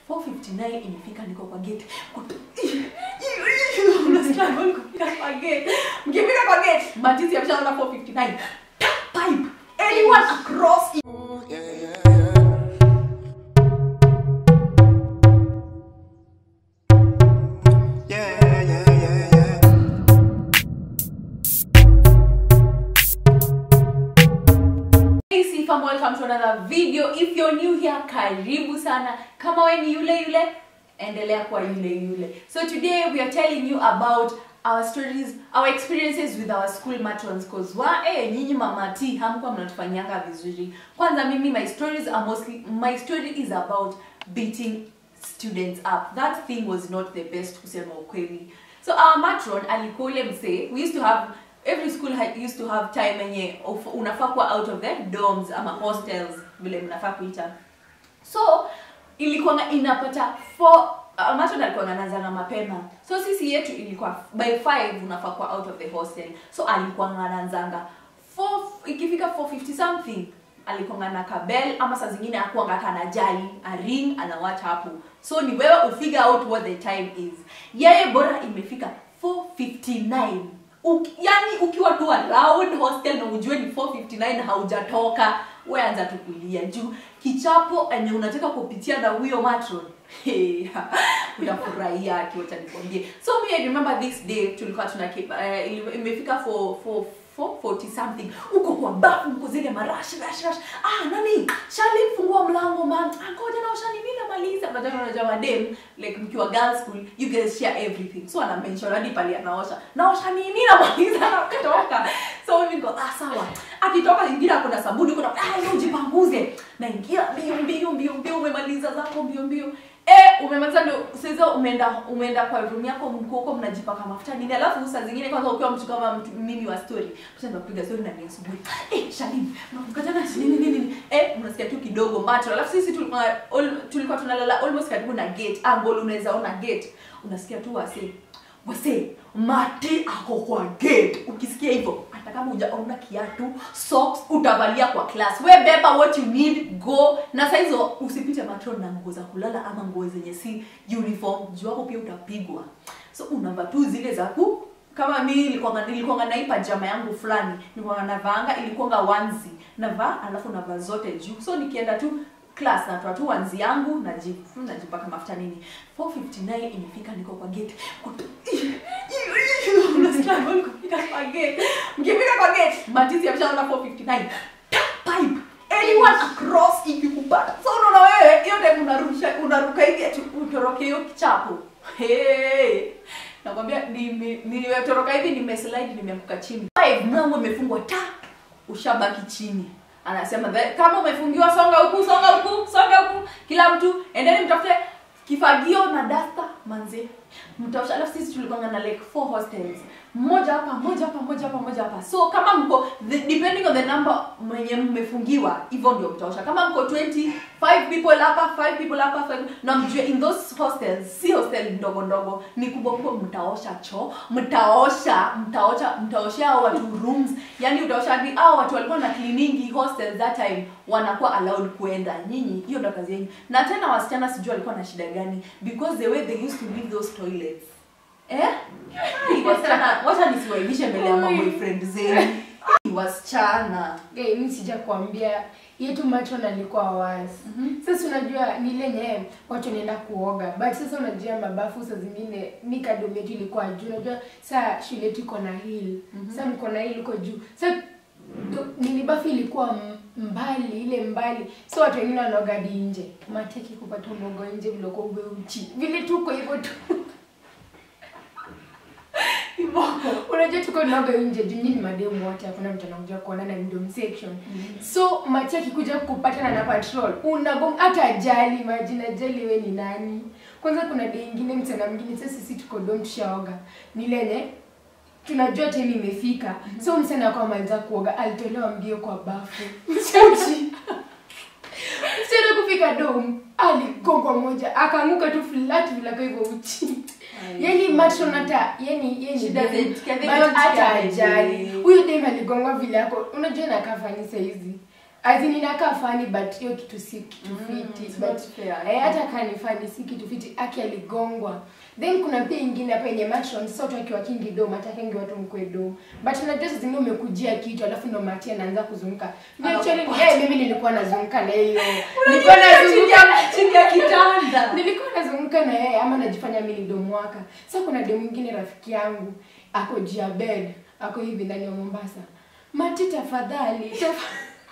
459 imefika niko kwa gate Kutu- Una struggle kufika kwa gate mkifika kwa gate matisi ameshaona 459 Tap pipe anyone across Yeah, yeah, yeah, yeah. Hey Sifa, welcome to another video. If you're new here, karibu sana. Kama we ni yule yule, endelea kuwa yule yule. So today we are telling you about our stories, our experiences with our school matrons cause wa eh nyinyi mama T hamkuwa mnatufanyanga vizuri. Kwanza mimi my stories are mostly my story is about beating students up. That thing was not the best kusema ukweli. So our matron alikuwa ule msee. We used to have every school had, used to have time yenye of- unafaa kuwa out of the dorms ama hostels vile mnafaa kuita so ilikuwa inapata four uh, matron alikuwa anaanzanga mapema so sisi yetu ilikuwa by 5 unafaa kuwa out of the hostel so alikuwa anaanzanga 4 ikifika 450 something alikuwa na kabel ama saa zingine akuanga hata anajali a ring anawacha hapo so ni wewe ufigure out what the time is yeye bora imefika 459 Uki, yani ukiwa tu around hostel na ujue ni 459 haujatoka we anza tu kulia juu kichapo enye unataka kupitia na huyo matron Hey, utafurahia akiwacha nikwambie so me I remember this day tulikuwa tuna uh, ili- imefika for for 440 something uko kwa bafu mko zile marash rash rash ah nani shali fungua mlango man ah ngoja na ushani mimi namaliza baadaye unajua madem like mkiwa girls school you guys share everything so ana mention hadi pale anaosha naosha nini namaliza na kutoka so mimi niko ah sawa akitoka ingine kuna sabuni kuna ah leo jipanguze naingia mbio mbio mbio mbio umemaliza zako mbio mbio Eh, umemaliza ndio sasa umeenda umeenda kwa room yako mko huko mnajipaka mafuta nini alafu saa zingine kwanza ukiwa mtu kama mtu, mimi wa story mtaenda kupiga story na ni asubuhi eh Shalim mkatana nini nini nini eh unasikia tu kidogo macho alafu sisi tulikuwa all, tulikuwa tunalala almost karibu na gate angle unaweza ona gate unasikia tu wase wase mati ako kwa gate ukisikia hivyo hata kama hujaona kiatu socks utavalia kwa class we beba what you need go na saa hizo usipite matron na nguo za kulala ama nguo zenye si uniform juu hapo pia utapigwa so unavaa tu zile za ku kama mi nilikuwa nilikuwa na hii pajama yangu fulani nilikuwa navaanga ilikuwa wanzi navaa alafu navaa zote juu so nikienda tu class natoa tu wanzi yangu naji- najipaka mafuta nini 459 imefika niko kwa gate Kutu- Una struggle kufika kwa gate mkifika kwa gate matisi ameshaona 459 Tap pipe anyone across ikikupata so unaona wewe hiyo time unarusha unaruka hivi ati utoroke hiyo kichapo hey. nakwambia nime- nimetoroka hivi nimeslide nimeanguka chini Five, mlango umefungwa ta ushabaki chini anasema "The- kama umefungiwa songa huku songa huku songa huku kila mtu endeni mtafute kifagio na dasta manze mtaosha alafu sisi tulikuwa na like four hostels mmoja hapa mmoja hapa mmoja hapa mmoja hapa so kama mko the, depending on the number mwenye mmefungiwa hivyo ndio mtaosha kama mko 20 five people hapa five people hapa five, na mjue in those hostels si hostel ndogo ndogo ni kubwa kubwa mtaosha choo mtaosha mtaosha mtaoshea hao watu rooms yani utaosha hadi hao watu walikuwa na cleaningi hostel that time wanakuwa allowed kuenda nyinyi hiyo ndo kazi yenu na tena wasichana sijui walikuwa na shida gani because the way they used to leave those toilets eh Ai, wasichana wacha nisiwaibishe mbele ya maboyfriend zenu Ai, wasichana Hey, mi sijakwambia yetu matron alikuwa wazi Mhm. sasa unajua ni ile nye watu wanaenda kuoga but sasa unajua mabafu saa zingine mi kadom yetu ilikuwa juu unajua saa shule yetu iko na hill Mhm. saa mko na hill iko juu sa nini bafu ilikuwa m- mbali ile mbali so watu wengine wanaoga hadi nje mateki kupata unogo nje viloko uchi vile tuko hivyo tu unajua tuko naoga nje juu nyinyi ni mademu wote hakuna mtu anakuja kuonana ndom section so machi akikuja kupatana na patrol unagom hata ajali majina ajali we ni nani kwanza kuna dei ingine mchana mwingine sasa sisi tuko dom tushaoga ni lenye tunajua time imefika so msichana kwa maliza kuoga alitolewa mbio kwa bafu mchachi msichana kufika dom aligongwa moja akaanguka tu flat vilaka hivyo uchi yani matron hata yani yani She doesn't care, they but don't hata care, ajali baby. huyu dem aligongwa vile yako unajua nakafani saizi azin inakaa fani but hiyo kitu si kitu Mm, fiti it's but not fair. eh, hata kaa ni fani si kitu fiti aki aligongwa then kuna pia ingine hapa yenye matron sasa watu akiwa kingi dom atakengi watu mkwe dom but unajua saa zingine umekujia kitu alafu ndo mati anaanza kuzunguka Mimi actually eh, mimi nilikuwa nazunguka na hiyo nilikuwa nazunguka chini ya kitanda nilikuwa nazunguka na yeye ama najifanya mi ni domwaka sa kuna demu mwingine rafiki yangu ako juu ya bed ako hivi ndani ya mombasa mati tafadhali tafa-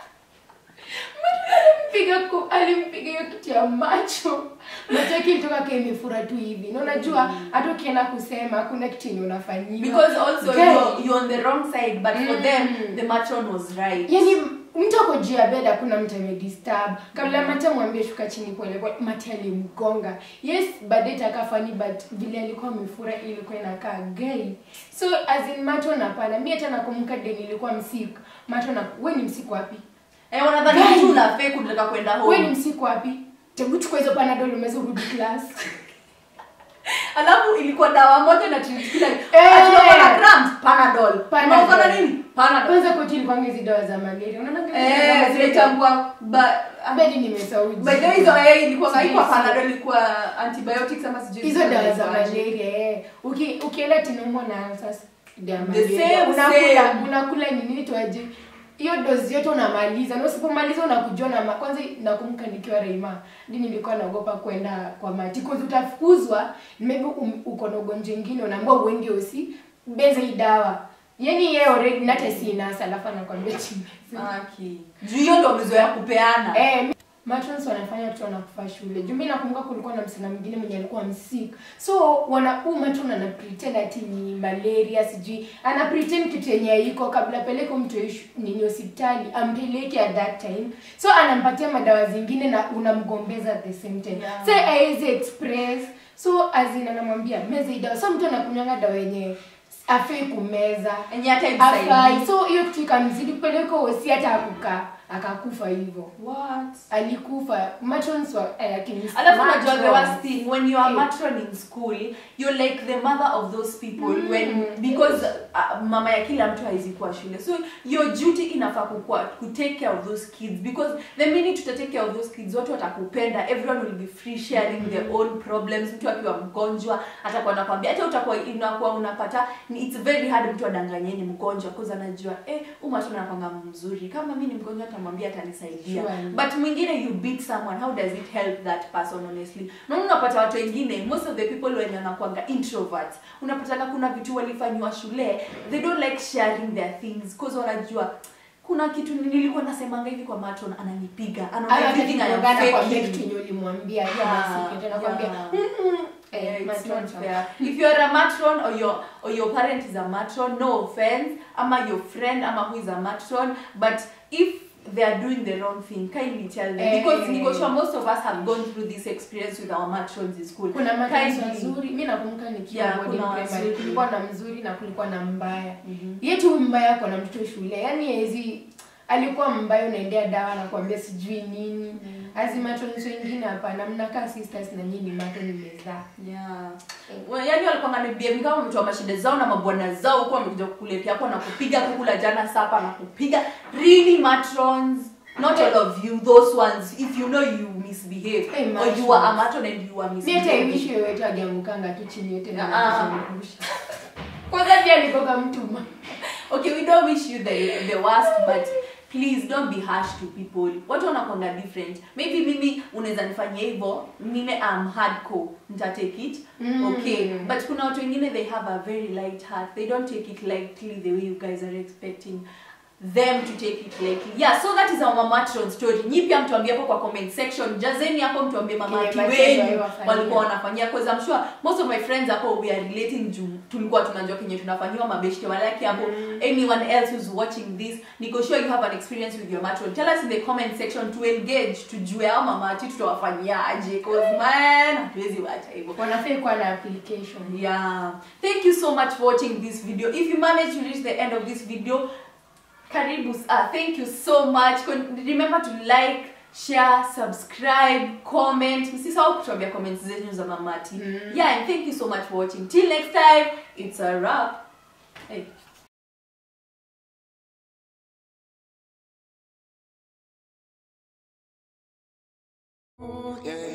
Mati alimpiga ku- alimpiga hiyo kitu ya macho macho yake ilitoka ka imefura tu hivi na unajua hata ukienda kusema kuna kitu yenye unafanyiwa because also Guy, you're, you're on the wrong side but for Mm. them the matron was right yani mtu ako juu ya bed hakuna mtu amedisturb kabla mati amwambie shuka chini polepole mati alimgonga yes baadaye takafani but vile alikuwa amefura ilikuwa inakaa gay so as in mato napana mi hata nakumbuka de nilikuwa msiku mato na we ni msiku wapi eh wanadhani Guy. mtu una fake unataka kwenda we ni home msiku wapi tebu chukua hizo panadol umeweza urudi class alafu ilikuwa dawa moja na treat kila Eh. atunakuwa na cramps panadol Panadol. unakuwa na nini panadol kwanza koti ilikuwa hizi dawa za malaria unaona eh zinaitangua ba bedi nimesauji by the way hizo eh ilikuwa Sijui haikuwa si- panadol ilikuwa antibiotics ama sijui hizo zilikuwa dawa za zinaitwaje. malaria eh. Uki, ukienda tinaumwa na sasa dawa ya The malaria. same, unakula same. unakula nini itwaje hiyo dozi yote unamaliza na usipomaliza unakujua na ma- kwanza nakumbuka nikiwa Reima ndi nilikuwa naogopa kwenda kwa mati cause utafukuzwa maybe um, uko na ugonjwa ingine unaambiwa uende usi beza hii dawa yani yeye already na hata si nasa alafu anakwambia chini Aki. juu hiyo ndo wamezoea kupeana Eh, matrons wanafanya watu wanakufa shule. Juu mimi nakumbuka kulikuwa na msichana mwingine mwenye alikuwa msik. So wana huu matron ana pretend ati ni malaria sijui. Ana pretend kitu yenye iko kabla peleke mtu ishu- nini hospitali ampeleke at that time. So anampatia madawa zingine na unamgombeza at the same time. Yeah. Say haiwezi express. So azina anamwambia meza hii dawa. So mtu anakunywanga dawa yenye afai kumeza enye hata afai imsaidii. so hiyo kitu ikamzidi kupeleka hosi hata akukaa akakufa hivyo What? alikufa matrons wa eh, akini- alafu unajua the matrons. worst thing when you are Eh. matron in school you're like the mother of those people when because uh, mama ya kila mtu haizi kuwa shule so your duty inafaa kukua ku take care of those kids because the minute tuta take care of those kids watu watakupenda everyone will be free sharing their own problems mtu akiwa mgonjwa atakuwa nakwambia hata utakuwa inakuwa unapata ni it's very hard mtu adanganye ni mgonjwa cause anajua eh umatron anakwanga mzuri kama mi ni mgonjwa atamwambia atanisaidia Sure. but mwingine you beat someone how does it help that person honestly naona unapata watu wengine most of the people wenye wanakwanga introverts unapatana kuna vitu walifanyiwa shule they don't like sharing their things cause wanajua kuna kitu nilikuwa nasemanga hivi kwa matron ananipiga anaona Hata everything I am akikugonga anakwambia faking. kitu yenye ulimwambia hiyo Yeah, basi, anakwambia yeah. "Mm-mm." Eh, Yeah, it's matron not sa- fair. If you're a matron or your or your parent is a matron, no offense, ama your friend ama who is a matron, but if they are doing the wrong thing, kindly tell them Eh. because Nico sure most of us have gone through this experience with our matrons in school. kuna matrons Kindly. wazuri mi nakumbuka nikiwa Yeah, boarding kuna primary, wazuri. kulikuwa na mzuri na kulikuwa na mbaya Mhm. yetu huyu mbaya ako na mtoto shule yani hezi alikuwa mbaya unaendea dawa nakwambia sijui nini azi matrons wengine hapana mnakaa sisters na nyinyi mato nimezaa Yeah. Well, yani walikuwa nganibia kama wametoa mashida zao na mabwana zao huko wamekuja kukuletea hapo na kupiga kukula jana sapa na kupiga really matrons not all of you those ones if you know you misbehave Hey, or you are a matrons. matron and you are mi hata misbehaving iwishi yoyote agiamukanga tu chini yote Ah. nakumbusha kwanza pia alikoka mtu ma- okay we don't wish you the the worst but please don't be harsh to people watu wanakwanga different maybe mimi unaweza nifanyia hivyo mimi am hardcore nita take it Mm. okay but kuna watu wengine they have a very light heart they don't take it lightly the way you guys are expecting them to take it lightly yeah so that is our mamatron story nyi pia mtuambie hapo kwa comment section jazeni hapo mtuambie mamati Kile matendo wenyu waliwafanyia. walikuwa wanafanyia cause I'm sure most of my friends hapo we are relating juu tulikuwa tunajua kenye tunafanyiwa mabeshte walaki hapo anyone else who's watching this niko sure you have an experience with your matron tell us in the comment section to engage tujue au mamati tutawafanyia aje cause man hatuwezi wacha hivyo wanafai kuwa na application yeah thank you so much for watching this video if you managed to reach the end of this video karibu uh, thank you so much Con- remember to like share subscribe comment msisahau kutuambia comments zenyu za mamati yeah and thank you so much for watching till next time it's a wrap hey. Ooh, yeah,